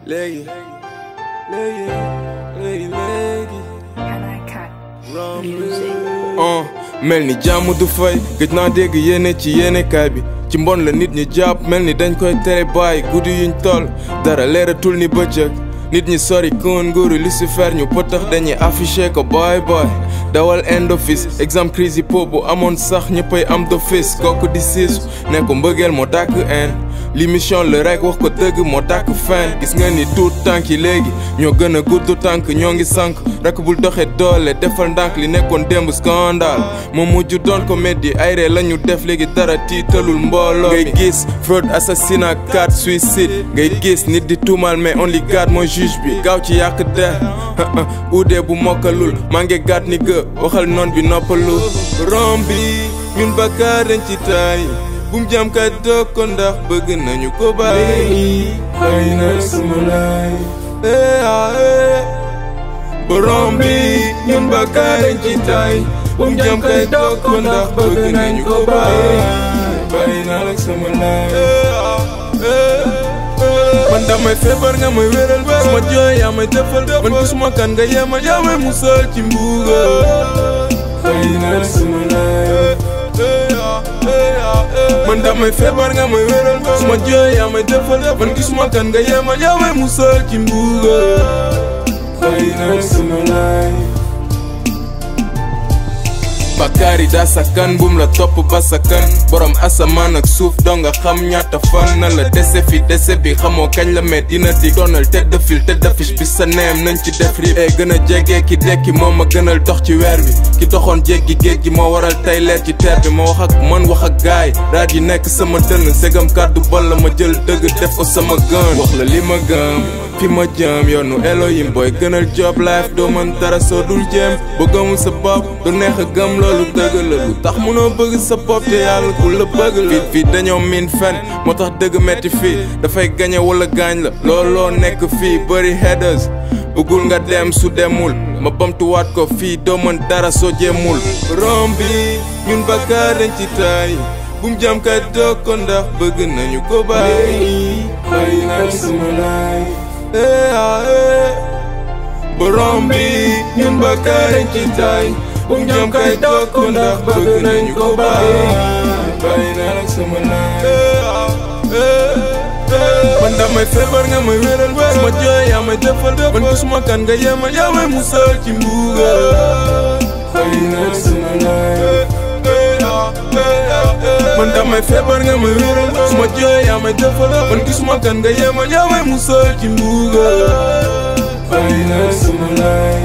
léegi léegi léegi léegi uh, mel ni jàmm du fay gëj naa dégg yéene ci yéenekaay bi ci mbon la nit ñi jàpp mel ni dañ koy tere bàyyi guddi yuñ toll dara leeratul ni bëccëg nit ñi sori kon nguuru Lucifer ñu pëtax dañuy affiché ko boy boy dawal end office exemple crise yi po bu amoon sax ñëppay am d'office kooku di siisu ne ko mbëggeel moo dàkk en li mission la rek wax ko dëgg moo dàkk fen gis nga ni tuut tànk yi léegi ñoo gën a gudd tànk ñoo ngi sànk rek bul doxe doole defal ndànk li nekkoon démb scandale moom mujj doon comédie ay ree la ñu def léegi dara tiitalul mbooloo ngay gis fraude assassinat carte suicide ngay gis nit di tuumal mais only God mooy juge bi gaaw ci yàq der uudee bu mokkalul maa ngi gàtt ni gë waxal noon bi noppalu rom bi ñun bakkaar dañ ci taay bum jam kay doog ko ndax bëgg nañu ko bàyyi bàyyi naa sama laay eh ah eh borom bi ñun bakkaar dañ ci taay bum jam kay doog ko ndax bëgg nañu ko bàyyi bàyyi naa la sama laay eh ah eh man damay feebar nga may wéral suma jooy yaa may defal man gisuma kan nga yemal yaa may musal ci mbugal bàyyi naa la sama laay man damay feebar nga may wéral suma jooy yaa may defal man gisuma kan nga yemal yaa may musal ci mbugal bàyyi naa la sama laay bakkaar yi daa sakkan bum la topp ba sakkan borom asamaan ak suuf doo nga xam ñaata fan na la dese fi dese bi xamoo kañ la met dina di doonal tête de file tête d'affiche bi sa neem nañ ci def rib e gën a jege ki dekki moo ma gënal dox ci weer bi ki doxoon jéggi géej gi moo waral tey leer ci teer bi ma wax ak man wax ak gaay raad yi nekk sama dënn segam kàddu bol la ma jël dëgg def ko sama gën wax la li ma gëm fi ma jëm yoonu Elohim booy gënal job life doo mën dara soo dul jéem ba gëmul sa bopp du neex a gëm loolu dëgg la lu tax mënoo bëgg sa bopp te yàlla ku la bëgg la fii fii dañoo miin fen moo tax dëgg metti fii dafay gañe wala gaañ la looloo nekk fii bëri headers bëggul nga dem su demul ma bamtuwaat ko fii doo mën dara soo jéemul rom bi ñun bakkaar dañ ci taay bum jam kay doog ko ndax bëgg nañu ko bàyyi bàyyi naa la sama laay eh ah eh borom bi ñun bakkaar dañ ci taay bum jam kay doog ko ndax bëgg nañu ko bàyyi bàyyi naa la sama laay eh ah eh man damay feebar nga may wéral suma jooy yaa may defal man gisuma kan nga yemal yaa may musal ci mbugal bàyyi naa la sama laay man damay feebar nga may wéral suma jooy yaa may defal man gisuma kan nga yemal yaa may musal ci mbugal bàyyi naa la sama laay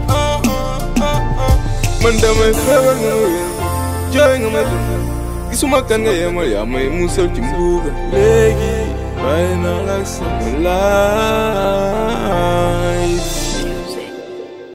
man damay feebar nga may wéral jooy nga may defal gisuma kan nga yemal yaa may musal ci mbugal léegi bàyyi naa la sama life